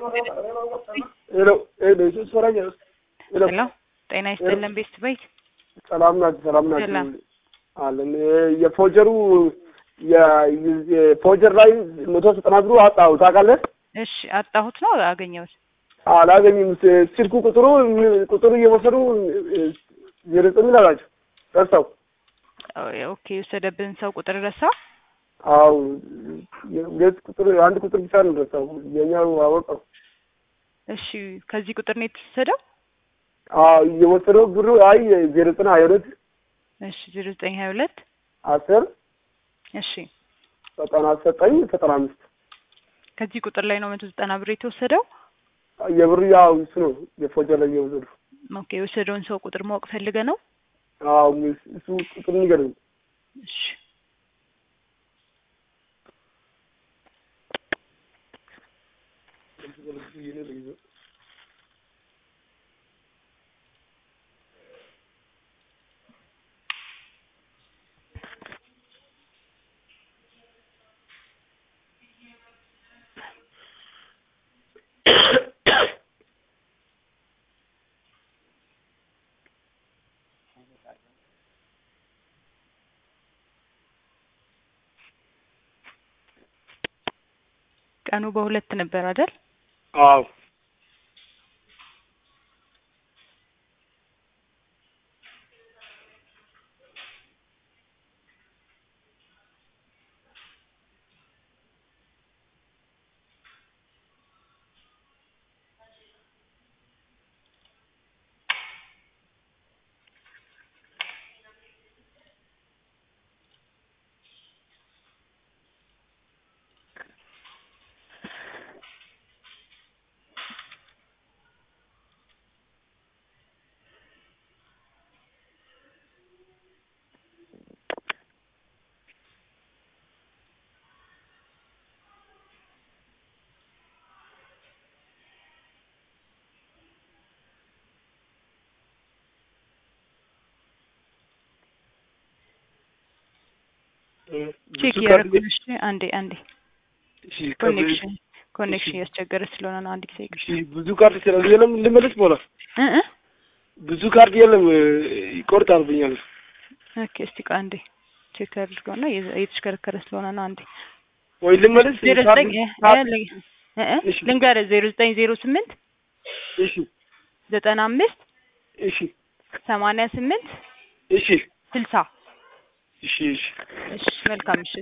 ሄሎ ሄሎ ኢየሱስ ፈራጅ ሄሎ ሄሎ ጤና ይስጥልን ቤስት ቤት ሰላም ናችሁ? ሰላም ናችሁ? ሰላም። አለን የፎጀሩ የፎጀር ላይ መቶ ዘጠና ብሩ አጣሁ ታውቃለህ? እሺ አጣሁት ነው አገኘሁት አላገኝም። ስ- ስልኩ ቁጥሩ ቁጥሩ እየወሰዱ ዜሮ ዘጠኝ አላቸው ረሳው። ኦኬ የወሰደብን ሰው ቁጥር ረሳ አው የሁለት ቁጥር አንድ ቁጥር ብቻ ነው ረሳው። የኛው አወቀው። እሺ ከዚህ ቁጥር ነው የተወሰደው አዎ እየወሰደው ብሩ አይ ዜሮ ዘጠኝ ሀያ ሁለት እሺ ዜሮ ዘጠኝ ሀያ ሁለት አስር እሺ ዘጠና ዘጠኝ ዘጠና አምስት ከዚህ ቁጥር ላይ ነው መቶ ዘጠና ብር የተወሰደው የብሩ ያው እሱ ነው የፎጀር ላይ እየወሰዱ ኦኬ የወሰደውን ሰው ቁጥር ማወቅ ፈልገ ነው አዎ እሱ ቁጥር ንገረኝ። እሺ ቀኑ በሁለት ነበር አይደል አዎ ቼክ እያደረጉልሽ አንዴ አንዴ ኮኔክሽን ኮኔክሽን እያስቸገረ ስለሆነ ነው አንድ ጊዜ ይቅር ብዙ ካርድ ስላለ የለም ልመለስ በኋላ እ እ ብዙ ካርድ የለም ይቆርጣል ብኛል። ኦኬ እስቲ ቆይ አንዴ ቼክ አድርገውና እየ- እየተሽከረከረ ስለሆነ ነው አንዴ ወይ ልመለስ ዜሮ ዘጠኝ እ- ካርድ- እ- እ- እ- እሺ። ልንገርህ ዜሮ ዘጠኝ ዜሮ ስምንት እሺ ዘጠና አምስት እሺ ሰማንያ ስምንት እሺ ስልሳ እሺ እሺ እሺ መልካም ምሽት